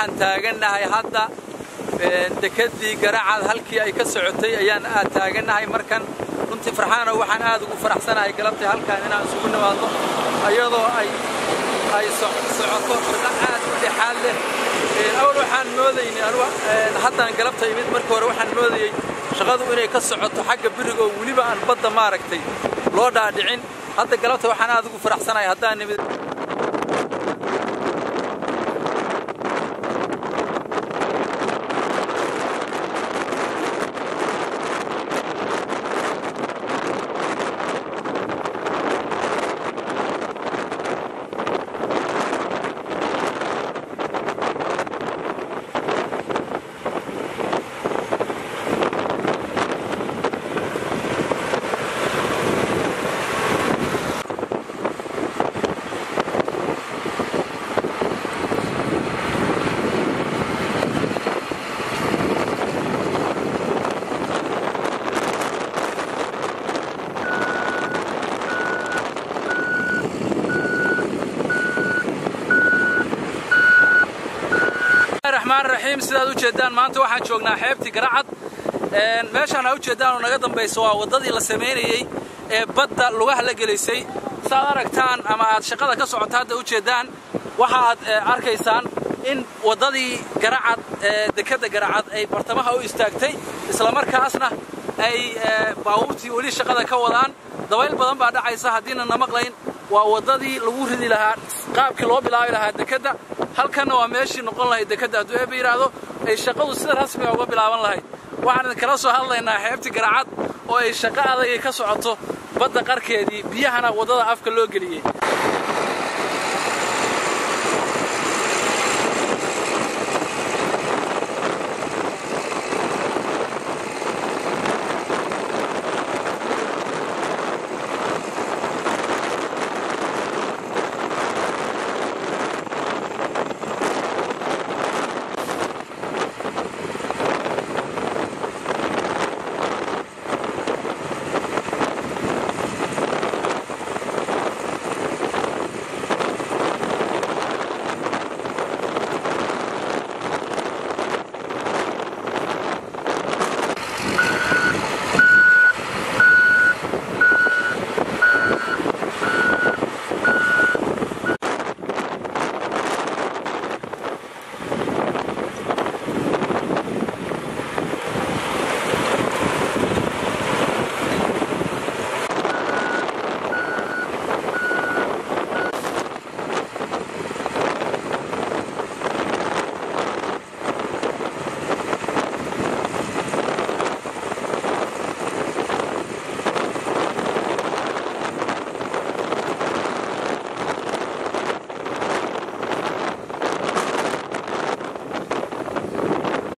waxaan taagannahay hadda dekeddii garacad halkii ay ka socotay ayaan aad taagannahay markan runtii farxaano waxaan aad ugu faraxsanahay galabtii halkaan inaan isugu nimaadno iyadoo ay ay socoto shaqo aad u dhexaad leh awal waxaan moodaynay anugu haddaan galabta imid markii hore waxaan moodayey shaqadu inay ka socoto xagga biriga oo weliba aan badda maaragtay loo dhaadhicin hadda galabta waxaan aad ugu faraxsanahay haddaan nimid raxmaan raxiim sidaad u jeeddaan maanta waxaan joognaa xeebtii garacad meeshaan aa u jeeddaan oo naga dambayso waa waddadii la samaynayey ee badda lugaha la gelaysay saaad aragtaan ama aad shaqada ka socota hadda u jeeddaan waxa aad arkaysaan in waddadii garacad ee dekedda garacad ay bartamaha u istaagtay islamarkaasna ay baabuurtii weli shaqada ka wadaan dabayl badan baa dhacaysa haddiina na maqlayn waa waddadii lagu ridi lahaa qaabkii loo bilaabi lahaa dekedda halkanna waa meeshii noqon lahayd dekedda hadduu eeba yidhaahdo ay shaqadu sida rasmiga uga bilaaban lahayd waxaan idinkala soo hadlaynaa xeebtii garacad oo ay shaqo adagay ka socoto badda qarkeedii biyahana waddada afka loo geliyey